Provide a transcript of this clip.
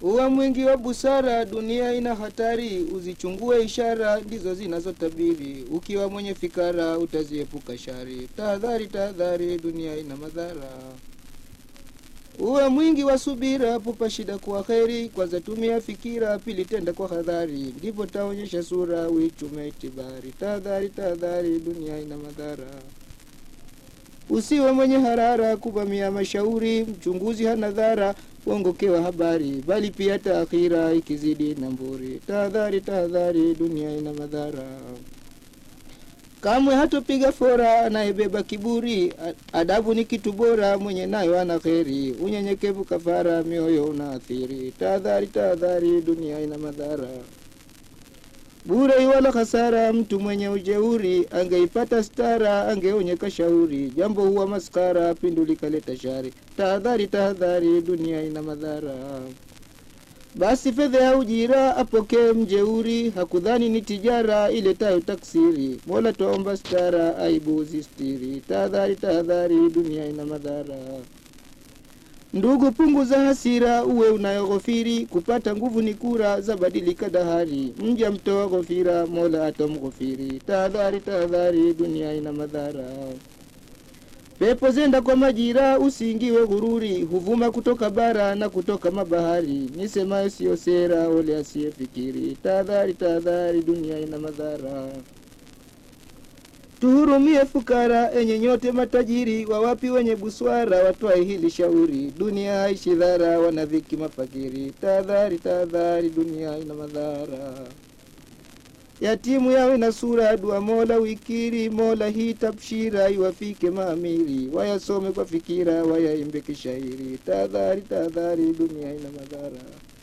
Uwe mwingi wa busara, dunia ina hatari, uzichungue ishara, ndizo zinazotabiri. Ukiwa mwenye fikara, utaziepuka shari. Tahadhari, tahadhari, dunia ina madhara. Uwe mwingi wa subira, pupa shida kuwa kheri. Kwanza tumia fikira, pili tenda kwa hadhari, ndipo taonyesha sura, uichume itibari. Tahadhari, tahadhari, dunia ina madhara. Usiwe mwenye harara kuvamia mashauri, mchunguzi hana dhara kuongokewa habari, bali pia taakhira ikizidi na mburi. Tahadhari, tahadhari, dunia ina madhara. Kamwe hatopiga fora anayebeba kiburi, a- adabu ni kitu bora, mwenye nayo ana kheri. Unyenyekevu kafara, mioyo unaathiri. Tahadhari, tahadhari, dunia ina madhara bure wala hasara. Mtu mwenye ujeuri angeipata stara, angeonyeka shauri. Jambo huwa maskara, pindu likaleta shari. Tahadhari, tahadhari, dunia ina madhara. Basi fedha ya ujira apokee mjeuri, hakudhani ni tijara iletayo taksiri. Mola twaomba stara, aibu uzistiri. Tahadhari, tahadhari, dunia ina madhara. Ndugu, punguza hasira, uwe unayoghofiri. Kupata nguvu ni kura, za badilika dahari. Mja mtoa ghofira, mola atamghofiri. Tahadhari, tahadhari, dunia ina madhara. Pepo zenda kwa majira, usiingiwe ghururi. Huvuma kutoka bara na kutoka mabahari. Nisemayo siyo sera, ole asiyefikiri. Tahadhari, tahadhari, dunia ina madhara. Tuhurumie fukara, enye nyote matajiri, wawapi wenye buswara, watwae hili shauri. Dunia haishi dhara, wanadhiki mafakiri. Tahadhari, tahadhari, dunia ina madhara. Yatimu yawe na sura, dua mola wikiri, mola hii tabshira, iwafike maamiri. Wayasome kwa fikira, wayaimbe kishairi. Tahadhari, tahadhari, dunia ina madhara.